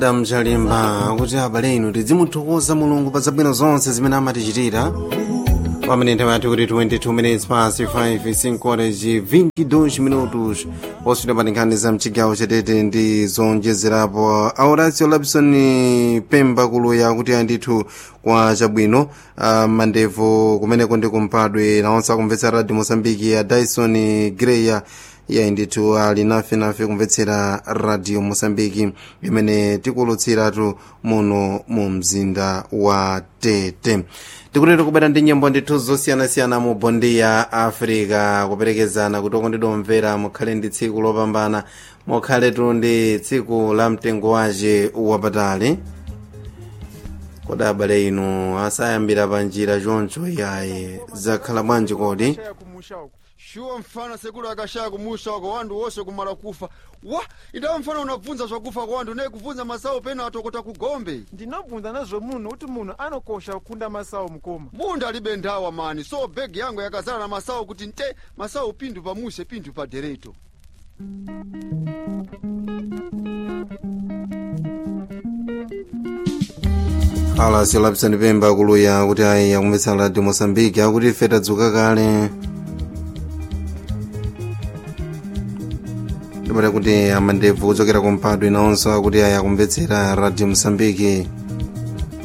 damchalimba kuti abale inu tidzimuthokoza mulungu pa zabwino zonse zimene amatichitira pamene nthawi yathu kuti 22 minutes past 5 5 22 minutos poswita pa nkhani za mchigawo chatete ndi zonjezerapo auracio lapson pemba kuluya kuti andithu kwa chabwino uh, mandevu kumeneko ndi kumpadwe nawonse akumvetsa radio mosambiki ya dyson greya iye ndithu ali nafe nafe kumvetsera radio mosambiki imene tikulutsiratu muno mu mzinda wa tete tikunena kubera ndi nyimbo ndithu zosiyanasiyana mu bondi ya africa kuperekezana kuti okondedwa omvera mukhale ndi tsiku lopambana mukhaletu ndi tsiku la mtengo wace wapatali kodi abale inu asayambira pa njira choncho iyayi zakhala bwanji kodi shuwa mfana sekulu akashaya kumusha kwa wandu wose kumala kufa wa idawa mfana unabvunza zvakufa kwa wandu naye kubvunza masawu pena atokota kugombe ndinobvunza nazvo munhu kuti munhu anokosha kukunda masawu mukoma bunda alibe ndawa mani so bhegi yangu yakazara na masawu kuti nte masawu pindu pamuse pindu padereto alas lapsani pemba kuluya kuti ayi akumvetsa radio mosambiki akuti ife tadzuka kale ndimati kuti amandevu kuchokera kumpadwe nawonso akuti ayi akumvetsera radio mosambiki